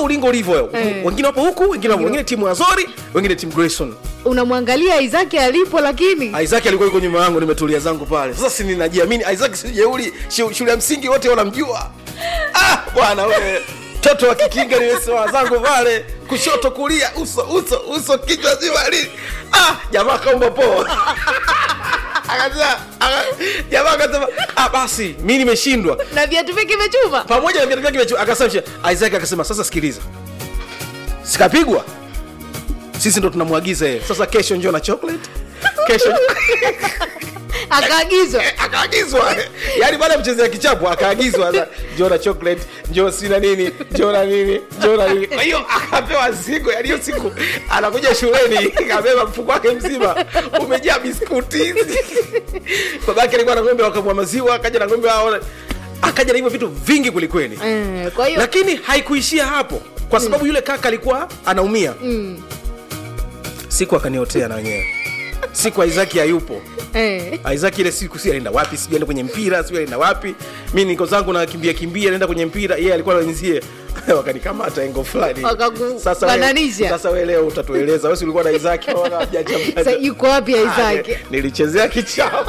ulingo ulivyo Eh. wengine wapo huku wengine wapo wengine timu azori wengine timu grayson unamwangalia isaki alipo lakini isaac alikuwa yuko nyuma yangu nimetulia zangu pale sasa si ninajiamini isaac si jeuli shu- shule ya msingi wote wanamjua ah bwana wewe mtoto wa kikinga nimesimama zangu pale kushoto kulia uso uso uso kichwa zima li ah jamaa kaumba poa akasema aka- jamaa akasema ah basi mi nimeshindwa na viatu vyake vimechuma pamoja na viatu vyake vya chu- akasema isaac akasema sasa sikiliza sikapigwa sisi ndo tunamwagiza yeye sasa kesho njoo na chocolate kesho akaagizwa akaagizwa yaani baada ya mchezea kichapo akaagizwa sasa, njoo na chocolate njoo sina nini njoo na nini njoo na nini kwa hiyo akapewa zigo yaani hiyo siku anakuja shuleni kabeba mfuko wake mzima umejaa biskuti babake alikuwa na ng'ombe wakamwa maziwa akaja na ng'ombe wao akaja na hivyo vitu vingi kwelikweli Eh, kwa hiyo lakini haikuishia hapo kwa sababu yule kaka alikuwa anaumia siku akaniotea na wenyewe siku isaki hayupo eh, Isaac ile siku si alienda wapi, sijui alienda kwenye mpira, sijui alienda wapi. Mimi niko zangu na kimbia kimbia, naenda kwenye mpira, yeye alikuwa anawenzie wakanikamata engo fulani. Wakakubananisha. wewe- sasa wewe leo utatueleza, wewe si ulikuwa na Isaac wala hajaja sa yuko wapi isaki Nilichezea kichapo.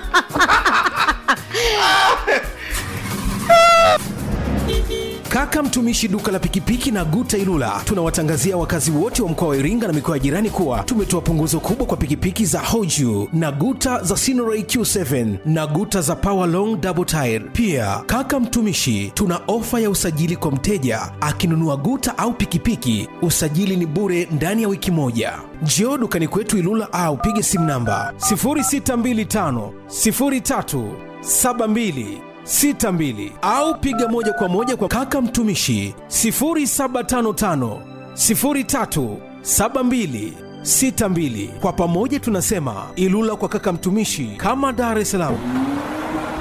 Kaka mtumishi duka la pikipiki na Guta Ilula tunawatangazia wakazi wote wa mkoa wa Iringa na mikoa ya jirani kuwa tumetoa punguzo kubwa kwa pikipiki za Hoju na Guta za Sinoray Q7 na Guta za Power Long Double Tire. Pia kaka mtumishi, tuna ofa ya usajili kwa mteja akinunua Guta au pikipiki, usajili ni bure ndani ya wiki moja. Njoo dukani kwetu Ilula au pige simu namba 0625 03 72 62 au piga moja kwa moja kwa kaka mtumishi 0755 03 72 62. Kwa pamoja tunasema Ilula kwa kaka mtumishi, kama Dar es Salaam.